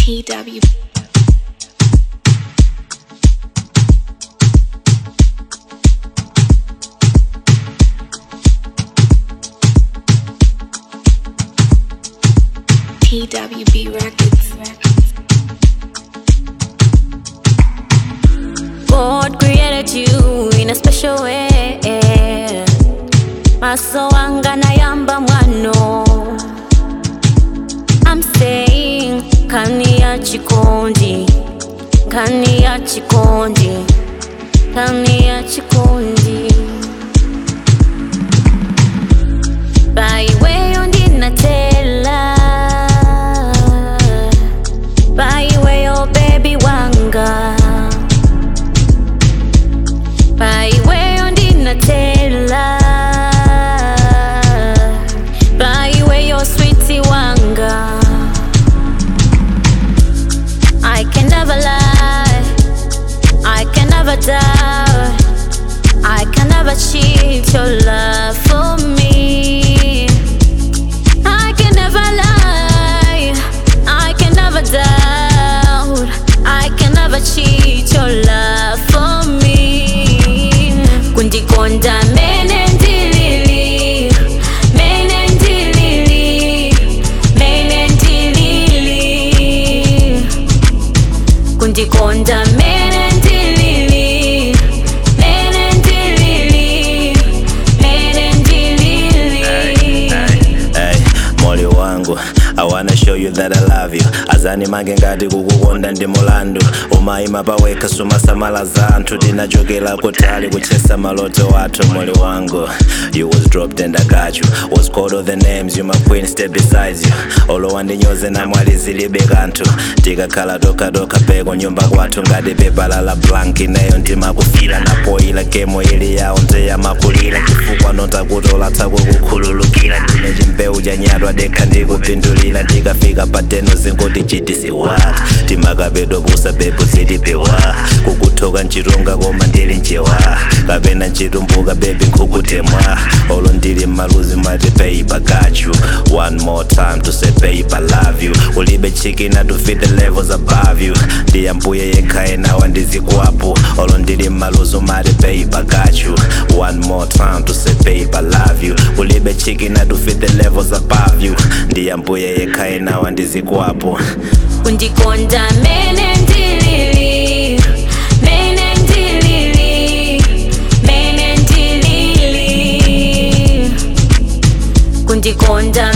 TW. TWB Records. God created you in a special way. Maso wanga nayamba mwano. I'm saying kani ya chikondi, kani ya chikondi, kani ya chikondi. Baiweyo ndinatela, baiweyo baby wanga. Baiweyo ndinatela Baiweyo sweetie wanga I can never lie I can never doubt I can never cheat your love for me I can never lie I can never doubt I can never cheat your love for me kundikonda mene ndilili mene ndilili mene ndilili kundikonda mene ndilili mene ndilili mene ndilili Hey, moli wangu I wanna show you that I love you azani mange ngati kukukonda ndi mulandu umayima pawekha sumasamala za anthu tinachokera kutali kuchesa maloto wathu moli wangu you was dropped and I got you was called all the names you my queen stay beside you olowa ndinyoze namwali zilibe kanthu tikakhala tokatoka peko nyumba kwathu ngati pepala la blank ineyo ndimakufira napoila gemo ili yawo ndeyamakulira chifukwa nontakutola tsako kukhululukira ndine chimbewu chanyatwa dekha ndikupindulira ndikafika pateno zingoti chitisiwa timakapeto pusa pepo zitipewa kukuthoka nchitunga koma ndili nchewa kapena nchitumbuka bebi nkhukutemwa olo ndili mmaluzi mati paper got you one more time to say paper love you ulibe chikina to fit the levels above you ndiyambuye yekha enawa ndizikwapo olo ndili mmaluzi mati paper got you one more time to say paper love you ulibe chikina to fit the levels above you ndiyambuye yekha enawa ndizikwapo kundikonda mene ndilili mene ndilili mene ndilili kundikonda